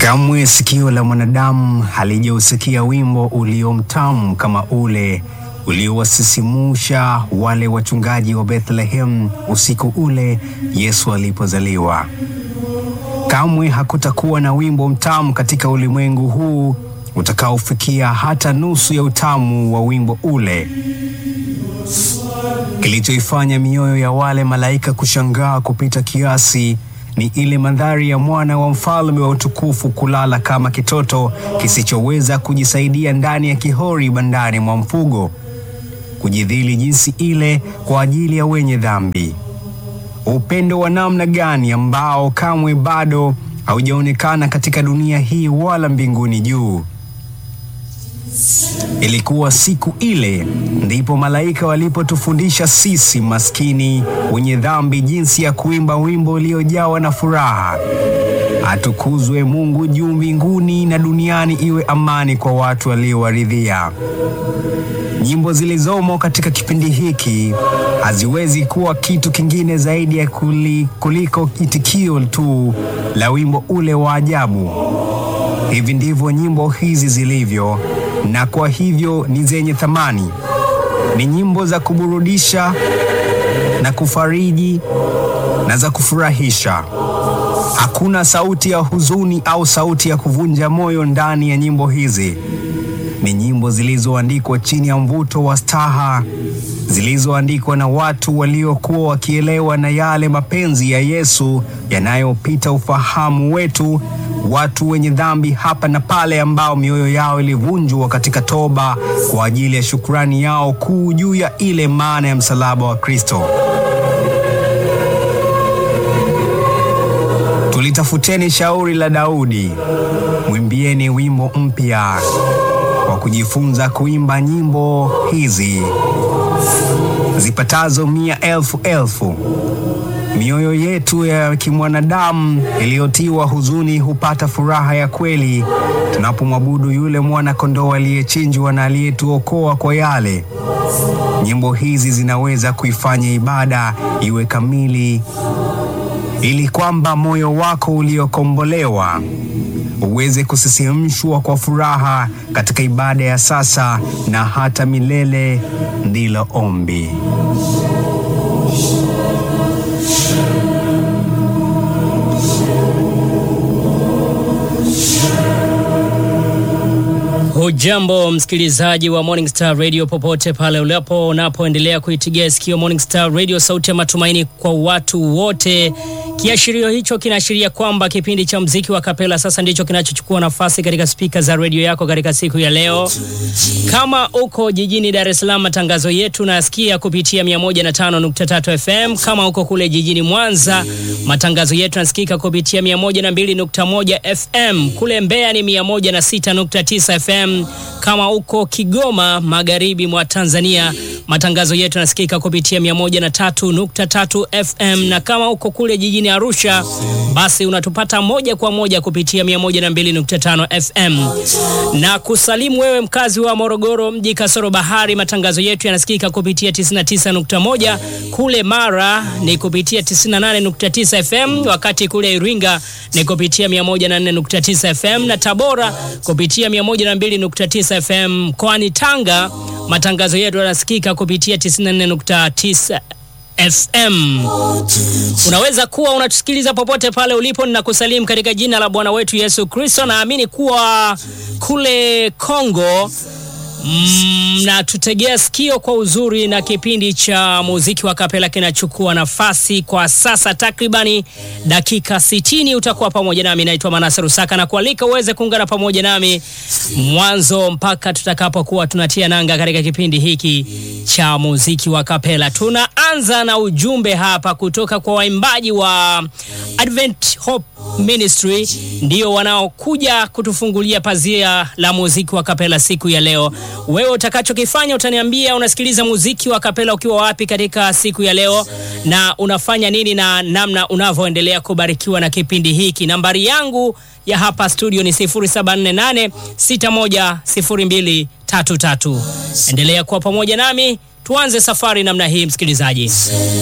Kamwe sikio la mwanadamu halijausikia wimbo uliomtamu kama ule uliowasisimsha wale wachungaji wa Bethlehem usiku ule Yesu alipozaliwa. Kamwe hakutakuwa na wimbo mtamu katika ulimwengu huu utakaofikia hata nusu ya utamu wa wimbo ule. Kilichoifanya mioyo ya wale malaika kushangaa kupita kiasi ni ile mandhari ya mwana wa mfalme wa utukufu kulala kama kitoto kisichoweza kujisaidia ndani ya kihori bandani mwa mfugo, kujidhili jinsi ile kwa ajili ya wenye dhambi. Upendo wa namna gani ambao kamwe bado haujaonekana katika dunia hii wala mbinguni juu. Ilikuwa siku ile ndipo malaika walipotufundisha sisi maskini wenye dhambi jinsi ya kuimba wimbo uliojawa na furaha. Atukuzwe Mungu juu mbinguni na duniani iwe amani kwa watu waliowaridhia. Nyimbo zilizomo katika kipindi hiki haziwezi kuwa kitu kingine zaidi ya kuli, kuliko itikio tu la wimbo ule wa ajabu. Hivi ndivyo nyimbo hizi zilivyo, na kwa hivyo ni zenye thamani. Ni nyimbo za kuburudisha na kufariji na za kufurahisha. Hakuna sauti ya huzuni au sauti ya kuvunja moyo ndani ya nyimbo hizi. Ni nyimbo zilizoandikwa chini ya mvuto wa staha, zilizoandikwa na watu waliokuwa wakielewa na yale mapenzi ya Yesu yanayopita ufahamu wetu, watu wenye dhambi hapa na pale, ambao mioyo yao ilivunjwa katika toba kwa ajili ya shukrani yao kuu juu ya ile maana ya msalaba wa Kristo. Tulitafuteni shauri la Daudi, mwimbieni wimbo mpya kwa kujifunza kuimba nyimbo hizi zipatazo mia elfu elfu. Mioyo yetu ya kimwanadamu iliyotiwa huzuni hupata furaha ya kweli tunapomwabudu yule mwana kondoo aliyechinjwa na aliyetuokoa kwa yale. Nyimbo hizi zinaweza kuifanya ibada iwe kamili, ili kwamba moyo wako uliokombolewa uweze kusisimshwa kwa furaha katika ibada ya sasa na hata milele. Ndilo ombi. Hujambo msikilizaji wa Morning Star Radio popote pale ulipo unapoendelea kuitigia sikio Morning Star Radio, sauti ya matumaini kwa watu wote. Kiashirio hicho kinaashiria kwamba kipindi cha mziki wa kapela sasa ndicho kinachochukua nafasi katika spika za redio yako katika siku ya leo. Kama uko jijini Dar es Salaam, matangazo yetu nasikia kupitia 105.3 FM. Kama uko kule jijini Mwanza, matangazo yetu nasikika kupitia 102.1 FM. Kule Mbeya ni 106.9 FM. Kama uko Kigoma, magharibi mwa Tanzania, matangazo yetu nasikika kupitia 103.3 FM, na kama uko kule jijini Arusha, basi unatupata moja kwa moja kupitia 102.5 FM. Na kusalimu wewe mkazi wa Morogoro mji kasoro bahari, matangazo yetu yanasikika kupitia 99.1. Kule Mara ni kupitia 98.9 FM, wakati kule Iringa ni kupitia 104.9 FM na Tabora kupitia 102.9 FM. Mkoani Tanga matangazo yetu yanasikika kupitia 94.9 FM. Unaweza kuwa unatusikiliza popote pale ulipo, ninakusalimu katika jina la Bwana wetu Yesu Kristo. Naamini kuwa kule Kongo Mm, na tutegea sikio kwa uzuri na kipindi cha muziki wa kapela kinachukua nafasi kwa sasa takribani dakika 60. Utakuwa pamoja nami, naitwa Manase Rusaka na kualika uweze kuungana pamoja nami mwanzo mpaka tutakapokuwa tunatia nanga katika kipindi hiki cha muziki wa kapela. Tunaanza na ujumbe hapa kutoka kwa waimbaji wa Advent Hope Ministry, ndio wanaokuja kutufungulia pazia la muziki wa kapela siku ya leo. Wewe utakachokifanya utaniambia unasikiliza muziki wa kapela ukiwa wapi katika siku ya leo na unafanya nini na namna unavyoendelea kubarikiwa na kipindi hiki. Nambari yangu ya hapa studio ni 0748 610233. Endelea kuwa pamoja nami, tuanze safari namna hii msikilizaji.